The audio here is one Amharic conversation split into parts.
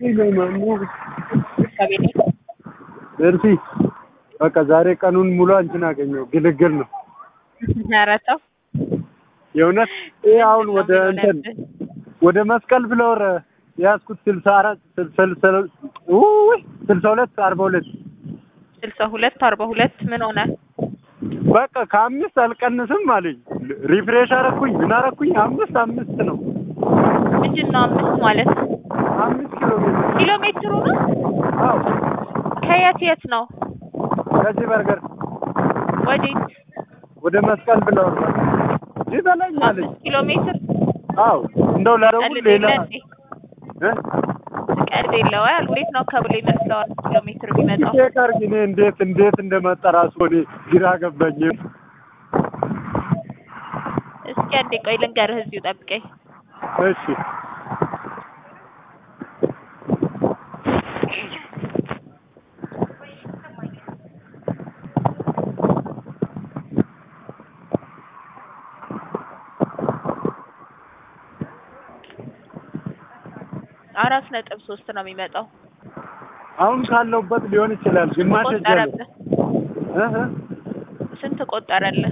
ከቤት እርሲ በቃ ዛሬ ቀኑን ሙሉ አንቺን አገኘው ግልግል ነው ኧረ ተው የእውነት ይህ አሁን ወደ እንትን ወደ መስቀል ብለወር የያዝኩት ስልሳ አራት ስልሳ ሁለት አርባ ሁለት ስልሳ ሁለት አርባ ሁለት ምን ሆነ? በቃ ከአምስት አልቀንስም አለኝ። ሪፍሬሽ አረኩኝ ምን አረኩኝ አምስት አምስት ነው። ምንድን ነው አምስት ማለት? አምስት ኪሎ ሜትር ኪሎ ሜትሩ ነው? አዎ ከየት የት ነው? ከዚህ በርገር ወዴት? ወደ መስቀል ብለወር ይህ በላኝ አለኝ። አምስት ኪሎ ሜትር አዎ እንደው ላደረጉ ቀልድ ሌላ የለ እንዴ? እ? ቀልድ የለው አይደል? እንዴት ነው ከብሎ ይመስለዋል ኪሎ ሜትር የሚመጣው? ቼክ አድርጊ። እኔ እንዴት እንዴት እንደመጣ ራሱ እኔ ግራ ገባኝ። እስኪ አንዴ ቆይ ልንገርህ፣ እዚሁ ጠብቀኝ። እሺ አራት ነጥብ ሶስት ነው የሚመጣው። አሁን ካለሁበት ሊሆን ይችላል። ግማሽ ሄጃለሁ። ቆጠረብህ? እህ ስንት ቆጠረልህ?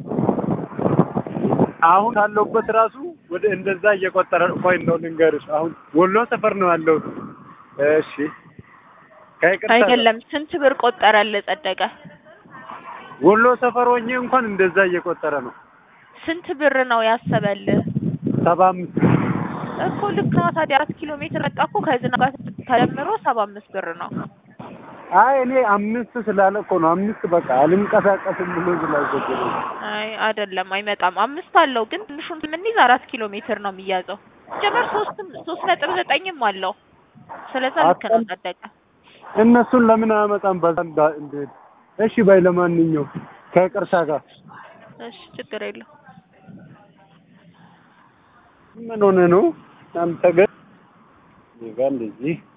አሁን ካለሁበት ራሱ ወደ እንደዛ እየቆጠረ ቆይ እንደው ልንገርሽ። አሁን ወሎ ሰፈር ነው ያለሁት። እሺ ከይቅርታ አይደለም ስንት ብር ቆጠረልህ ጸደቀ? ወሎ ሰፈር ሆኜ እንኳን እንደዛ እየቆጠረ ነው። ስንት ብር ነው ያሰበልህ? ሰባ አምስት እኮ ልክ ነው። ታዲያ አራት ኪሎ ሜትር መጣ እኮ ከዝናብ ጋር ተደምሮ ሰባ አምስት ብር ነው። አይ እኔ አምስት ስላለ እኮ ነው አምስት በቃ አልንቀሳቀስም ብሎ ስላዘገለ አይ አይደለም አይመጣም። አምስት አለው ግን ትንሹን የምንይዝ አራት ኪሎ ሜትር ነው የሚያዘው። ጀመር ሶስትም ሶስት ነጥብ ዘጠኝም አለው። ስለዛ ልክ ነው ጸደቀ። እነሱን ለምን አያመጣም? በዛ እንዳ- እንዴት እሺ በይ ለማንኛው ከይቅርታ ጋር እሺ ችግር የለው። ምን ሆነ ነው አንተ ግን እኔ ጋር እንደዚህ